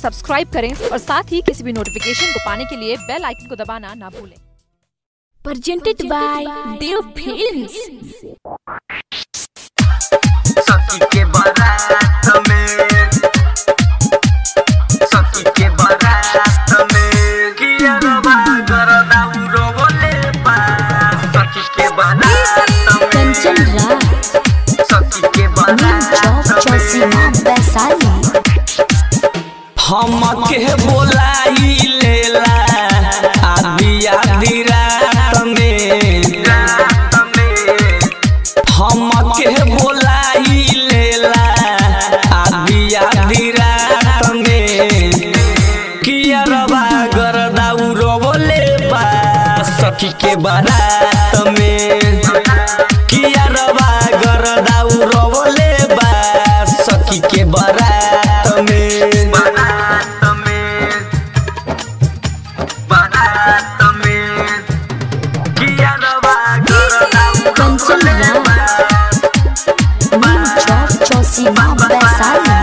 Subscribe करें और साथ ही किसी भी नोटिफिकेशन को पाने के लिए बेल आइकन को दबाना ना भूलें presented by Dev Films. सखी के बारात में सखी के बारात में किया रवा गरदा उरो बोले पा सखी के बारात Kanchan में Raj, सखी के Neem बारात Chowk, Chausima, Vaisali. हम के बोलाई लेला आदि आदि रात में हम के बोलाई लेला आदि आदि रात में किया रवा गरदा उरो बोले बा सखी के बारात में किया रवा गरदा उरो बोले बा सखी के बारात में बारात में बारात में किया रवा गरदा उरो Kanchan Raj, Neem Chowk, Chausima, Vaisali.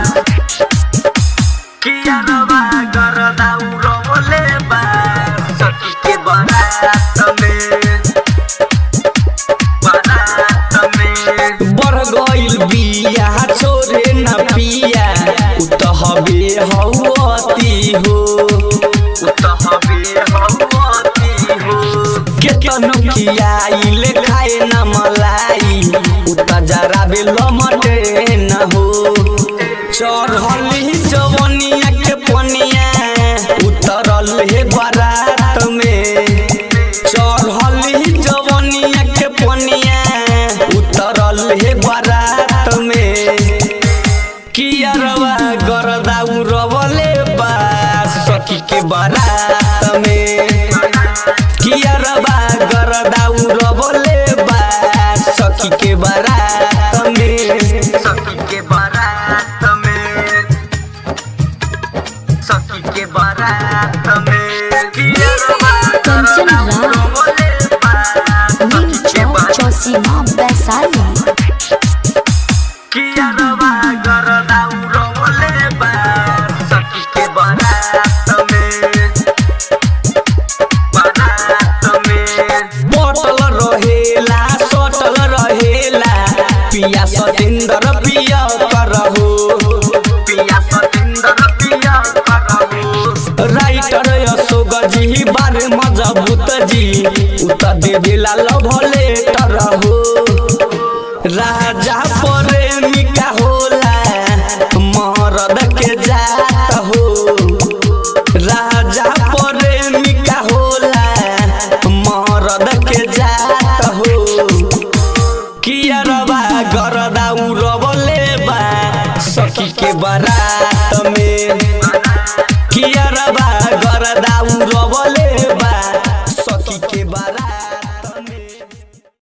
किया रवा गरदा उरो बोले बा सखी के बारात में बारात में बढ़ गइल बिया छोरे न पिया उत हबे हौती हो उत हबे हौती हो केतनो खियाइल खाए न मलाई उत जरा बे लमटे न हो चढ़ली जवनिया के पनिया उतरल हे बारात में चढ़ली जवनिया के पनिया उतरल हे बारात में किया रवा गरदा उरवले बा सखी के बारात में किया रवा गरदा उरवले बा सखी के बारात में सखी के बारात में सखी के बारात में किया रवा Kanchan गरदा Raj, उरवले बा Neem सखी के Chowk, बारात Chausima, Vaisali. किया रवा गरदा उरवले बा सखी के बारात में बारात में बोतल रहेला सटल रहेला पिया सतेंद्र पिया करहो पिया सतेंद्र पिया करहो राइटर अशोक जी बारे मजबूत जी उत दे दिला लव लेटर हो राजा प्रेमिका होला मरद के जात हो राजा प्रेमिका होला मरद के जात हो किया रवा गरदा उरवले बा सखी के बारात में किया रवा गरदा उरवले